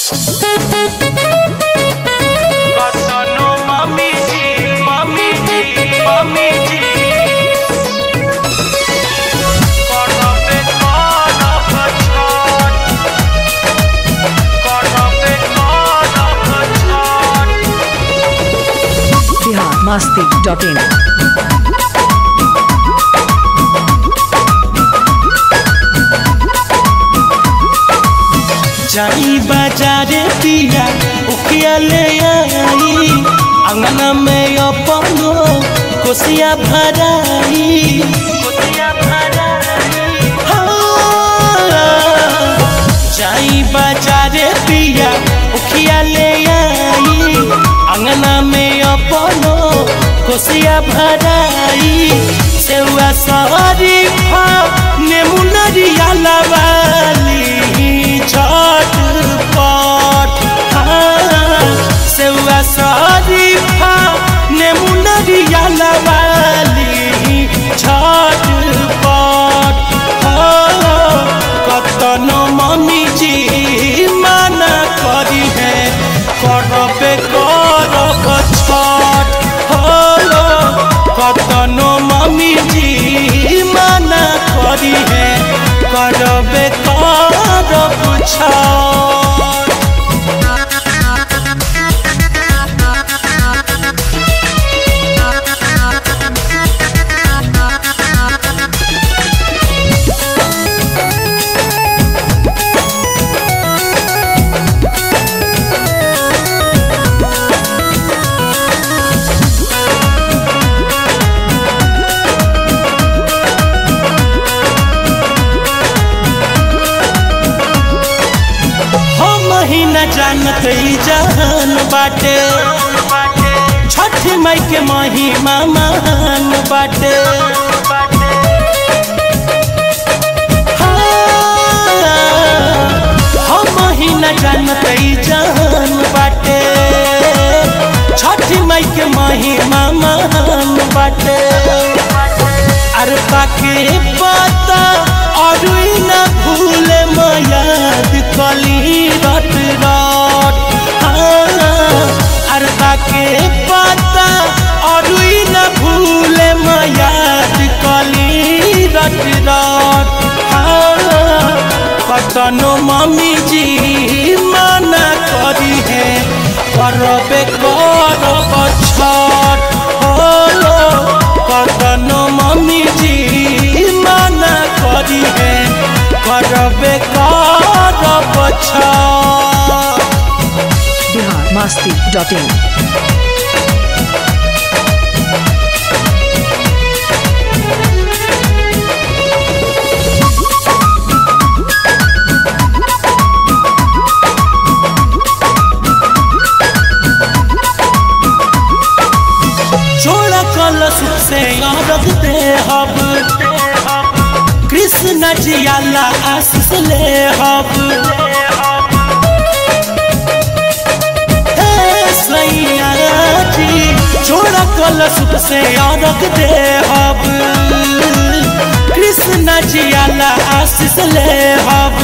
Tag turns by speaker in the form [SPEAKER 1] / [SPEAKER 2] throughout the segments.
[SPEAKER 1] कतनो मम्मी जी मम्मी जी मम्मी जी करबे करब छठ करबे करब छठ
[SPEAKER 2] बिहार मस्ती डॉट इन
[SPEAKER 1] जाई बाजारे पिया उखिया ले आई अंगना में अपनो कोसिया भराई कोसिया भराई जाई बाजारे पिया उखिया ले आई अंगना में अपनो कोसिया भराई सेवा सवारी फा नेमुनरिया लवाली झटपट हाँ, सेवा सवारी फा नेमुनरिया लवाली झटपट हाँ, कतनो मम्मी जी माना करी है करबे करब छठ हो कतनो मम्मी जी माना करी है करबे करब छठ हम ही न जानत ई जहान बाटे छठ माई के महिमा महान बाटे हाँ, हम ही न जानत ई जहान बाटे छठ माई के महिमा महान बाटे अरे बाके पता और न भूले मयाद कली रट रट अरे बाके पता और न भूले मयाद कली रट रट कतनो मम्मी जी मना करी है करबे करब छठ हो कतनो मम्मी जी मना करी है करबे करब छठ
[SPEAKER 2] बिहार मस्ती डॉट इन
[SPEAKER 1] जोड़ा कलश से रख दे हब कृष्ण जियाला आशीष ले हब हे सैया जी जोड़ा कलश से रख दे हब कृष्ण जियाला आशीष ले हब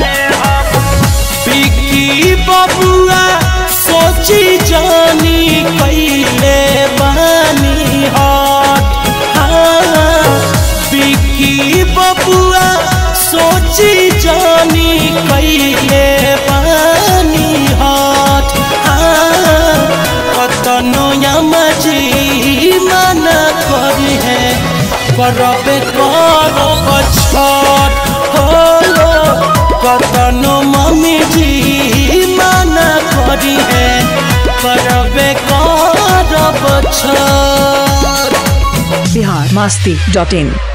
[SPEAKER 1] बिकी बबुआ सोची जानी कैले बानी हट हाँ, बिकी बबुआ सोची जानी कैले बानी हट हाँ, कतनो यमजी मना करी है करबे करब छठ हो कतनो मम्मी जी मना करी है करबे करब छठ
[SPEAKER 2] बिहार मस्ती डॉट इन